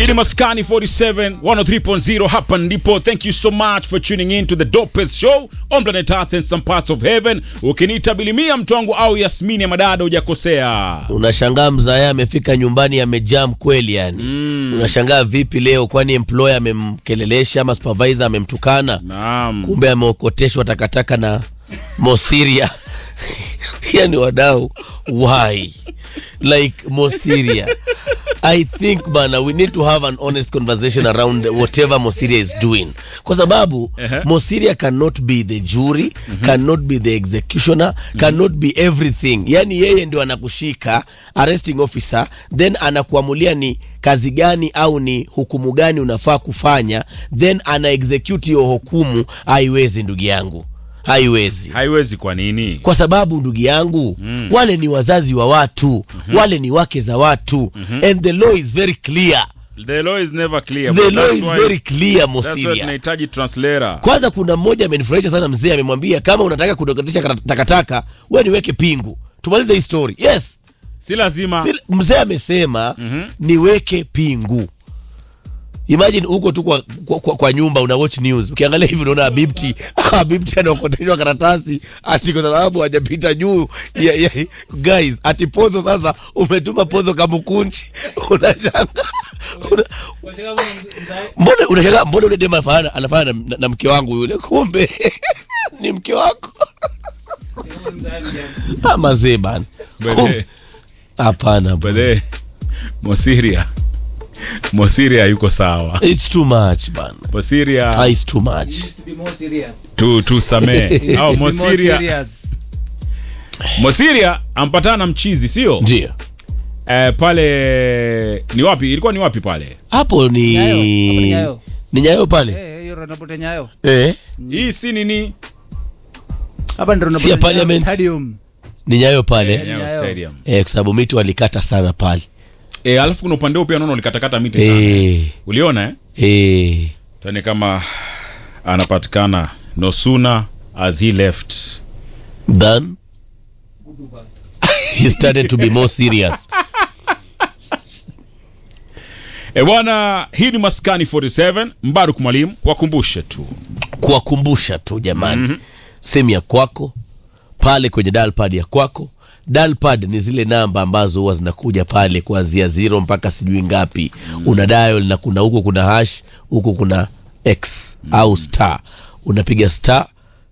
Ili Maskani 47 103.0 hapa ndipo. Thank you so much for tuning in to the dopest show on planet Earth and some parts of heaven. Ukiniita Bilimia mtu wangu au Yasmini ya madada hujakosea. Unashangaa mzaya amefika nyumbani amejam kweli yani. Unashangaa vipi leo, kwani employer amemkelelesha ama supervisor amemtukana? Naam. Kumbe ameokoteshwa takataka na Mosiria. yani wadau, why like Mosiria? I think bana, we need to have an honest conversation around whatever Mosiria is doing, kwa sababu Ehe. Mosiria cannot be the jury, cannot be the executioner, cannot be everything. Yani yeye ndio anakushika arresting officer, then anakuamulia ni kazi gani au ni hukumu gani unafaa kufanya, then ana execute hiyo hukumu. Haiwezi ndugu yangu, haiwezi Haiwezi kwa nini? kwa sababu ndugu yangu wale ni wazazi wa watu wale ni wake za watu and the law is very clear The law is never clear. the but law that's is why- very clear That's why Mosiria tunahitaji translator. kwanza kuna mmoja amenifurahisha sana mzee amemwambia kama unataka kudokatisha kata- takataka we niweke pingu tumalize hii story yes Si lazima. Si- mzee amesema niweke pingu imagine huko tu kwa, kwa, kwa, kwa nyumba una watch news ukiangalia hivi unaona abibti abibti anaokoteshwa karatasi ati kwa sababu hajapita juu ya, ya, guys ati pozo sasa umetuma pozo kamukunchi unashanga una, mbona unashanga mbona ule dema anafana anafana na, na mke wangu yule kumbe ni mke wako Ah, mazee bana Kum- Bele, hapana bro. bele. Mosiria. Mosiria yuko sawa. It's too much bana. Mosiria Ah, It's too much. be more serious. tu tu samee. Au Be more Mosiria. serious. Mosiria ampatana na mchizi sio? Ndio. Eh, pale ni wapi? Ilikuwa ni wapi pale? Hapo ni Nyayo, hapo ni Nyayo. ni Nyayo pale. Eh, hiyo Ronapote Nyayo. Eh. Hii si nini? Hapa ndio Si ya Ronapote Nyayo Parliament. Stadium. Ni Nyayo pale. Eh. Nyayo Nyayo. Stadium. Eh, kwa sababu miti walikata sana pale. Eh, alafu kuna upande huu pia naona ulikatakata miti sana. Eh. Uliona eh? Eh. Tuone kama anapatikana no sooner as he left. Then he started to be more serious. E bwana, hii ni Maskani 47 Mbaruk Mwalimu, wakumbushe tu Kuwakumbusha tu jamani. Simu ya kwako pale kwenye dialpad ya kwako. Dialpad ni zile namba ambazo huwa zinakuja pale kuanzia zero mpaka sijui ngapi. Una dial na kuna huko kuna hash, huko kuna x au star. Unapiga star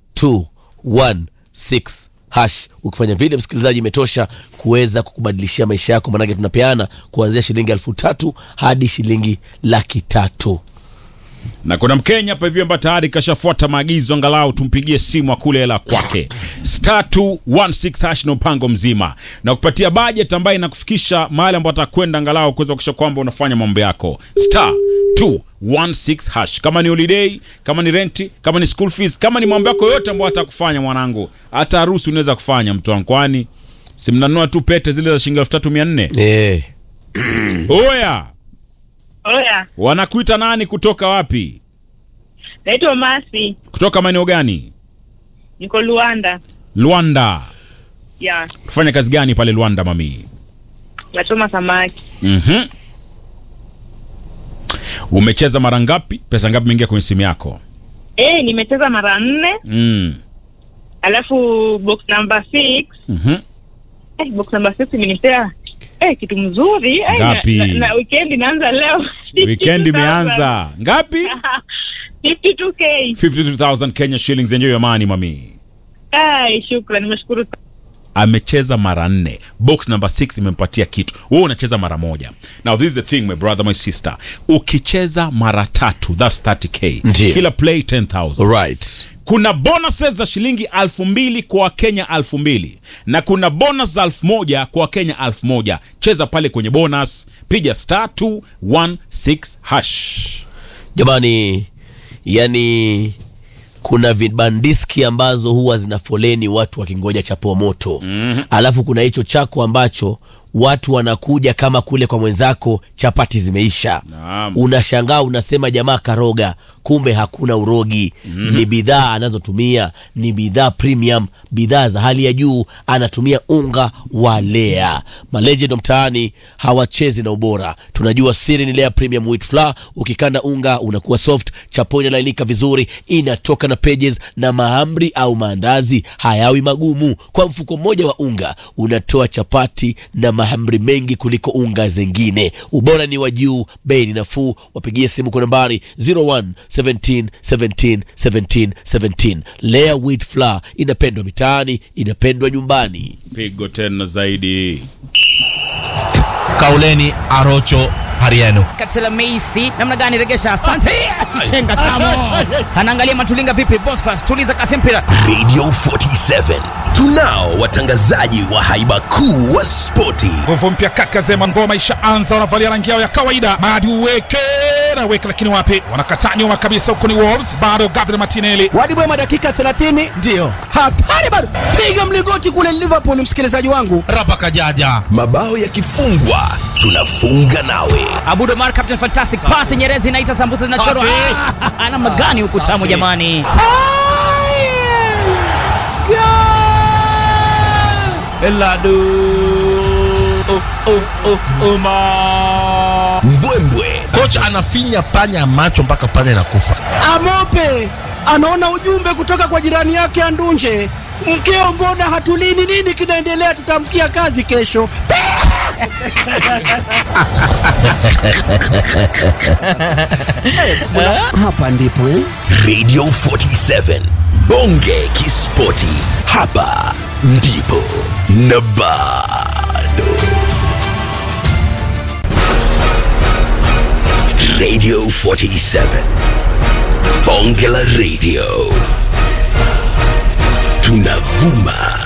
216 hash. Ukifanya vile, msikilizaji, imetosha kuweza kukubadilishia maisha yako, maanake tunapeana kuanzia shilingi elfu tatu hadi shilingi laki tatu. na kuna Mkenya hapa hivi ambaye tayari kashafuata maagizo, angalau tumpigie simu akule hela kwake. Star 216 hash na mpango mzima na kupatia budget ambayo inakufikisha mahali ambapo atakwenda, angalau kuweza kuhakikisha kwamba unafanya mambo yako. Star 216 hash, kama ni holiday, kama ni renti, kama ni school fees, kama ni mambo yako yote ambayo atakufanya mwanangu, hata harusi unaweza kufanya mtu wangu, kwani si mnanunua tu pete zile za shilingi elfu tatu mia nne Eh. Oya, Oya, wanakuita nani? Kutoka wapi? naitwa Masi, Kutoka maeneo gani? niko Luanda. Luanda. Ya, Kufanya kazi gani pale Luanda mami? nachoma samaki. Mhm. Umecheza mara ngapi? Pesa ngapi imeingia kwenye simu yako? Eh, nimecheza mara nne, Mm. alafu box number six, Mhm. eh, box number six imenipea eh, kitu mzuri eh, Ngapi? na, na, na weekend inaanza leo. Weekend imeanza. Ngapi? 52k. 52,000 Kenya shillings. Enjoy your money mami. Ai, shukrani, nimeshukuru. Amecheza mara nne. Box number 6 imempatia kitu. Wewe unacheza mara moja. Now this is the thing my brother my sister. Ukicheza mara tatu that's 30k. Ndiyo. Kila play 10,000. Right. kuna bonuses za shilingi alfu mbili kwa wakenya alfu mbili na kuna bonus za alfu moja kwa wakenya alfu moja cheza pale kwenye bonus piga star 216 hash jamani yani kuna vibandiski ambazo huwa zina foleni watu wakingoja chapo moto mm-hmm. alafu kuna hicho chako ambacho watu wanakuja kama kule kwa mwenzako chapati zimeisha Naam. unashangaa unasema jamaa karoga kumbe hakuna urogi mm-hmm. ni bidhaa anazotumia ni bidhaa premium bidhaa za hali ya juu anatumia unga wa lea malejendo mtaani hawachezi na ubora tunajua siri ni lea premium wheat flour ukikanda unga unakuwa soft chapo inalainika vizuri inatoka na pages na mahamri au maandazi hayawi magumu kwa mfuko mmoja wa unga unatoa chapati na mahamri mengi kuliko unga zingine ubora ni wa juu bei ni nafuu wapigie simu kwa nambari 01 17 17 17 17 lea wheat flour inapendwa mitaani inapendwa nyumbani pigo tena zaidi kauleni arocho hariano Katela Meisi namna gani regesha? Asante. Chenga tamo. Anaangalia Matulinga vipi? Bosfas tuliza kasi mpira. Radio 47 tunao watangazaji wa haiba kuu wa spoti nguvu mpya kaka zema ngoma ishaanza wanavalia rangi yao ya kawaida madi uweke na weke lakini wapi wanakataa nyuma kabisa huko ni wolves bado gabriel martinelli Wadi Bwema dakika 30 ndiyo hatari bado, piga mlingoti kule Liverpool, msikilizaji wangu. rapa kajaja mabao yakifungwa tunafunga nawe Abudo Mar Captain Fantastic pass Nyerezi inaita sambusa zinachorwa. Safi. Ah, Namna gani huku tamu Safi. jamani? eladu oh, oh, oh, uma mbwembwe kocha anafinya panya macho mpaka panya inakufa Amope anaona ujumbe kutoka kwa jirani yake Andunje, mkeo, mbona hatulini? Nini kinaendelea? Tutamkia kazi kesho. Hapa ndipo eh? radio 47 bonge kispoti hapa ndipo na bado radio 47 bonge la radio tunavuma